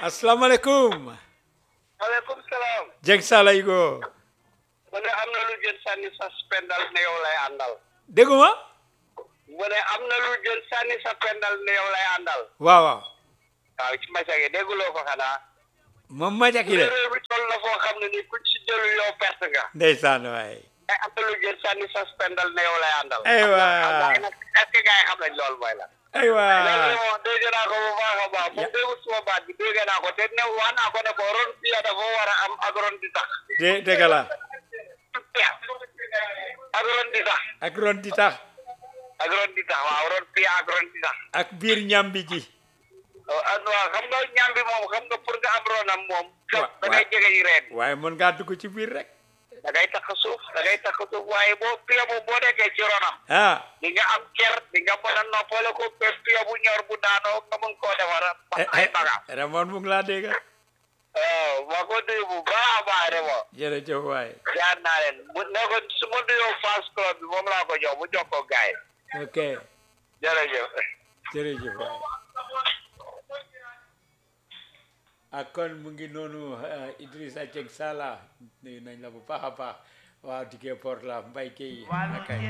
asalaamaaleykum maaleykum salaam. Jeng Sala Igo mu ne am na lu jël sànni sa pendal ne yow lay àndal. dégguma mu ne am na lu jël sànni sa pendal ne yow lay àndal. waaw waaw waaw ci masage dégguloo ko xanaa. moom ma jaki de réew bi toll na foo xam ne ni ku ci jëlu yow perte nga. ndeysaan waay mais am na lu jël sànni sa pendal ne yow lay àndal. Aywa. xam nga nag est-ce que gars yi xam nañ loolu mooy la. aywa léegi moom dégg naa ko bu baax a baax. moom déggu suma baat bi dégg naa ko te ne wax naa ko ne ko ron piya dafa war a am ak ron di tax. de dëgg la piya ak ron di tax. ak ron di tax ak ron di tax waaw ron piya ak ron di tax. ak biir ñambi ji ah waaw xam nga ñam bi moom xam nga pour nga am ronam moom. Wa- da ngay jege yi reen. waaye mën ngaa dugg ci biir rek da ngay takk suuf da ngay takk suuf waaye boo piya bu boo nekkee ci ronam. ah di nga am ker di nga mën a noppale ko ba piya bu ñor bu daanoo nga mun koo defar eh, ay eh, bagaas. Ramon mu ngi laa dégg waaw maa ko nuyu bu baax a baax de moom. jërëjëf waay jaar naa leen mu ne ko su ma nuyoo fans club bi moom laa ko jox mu jox ko gaay yi. ok jërëjëf. jërëjëf waay ak kon mu ngi noonu eh, Idrissa Jeng Sala nuyu nañ la bu baax a baax waaw diggee port la mbay kay nakay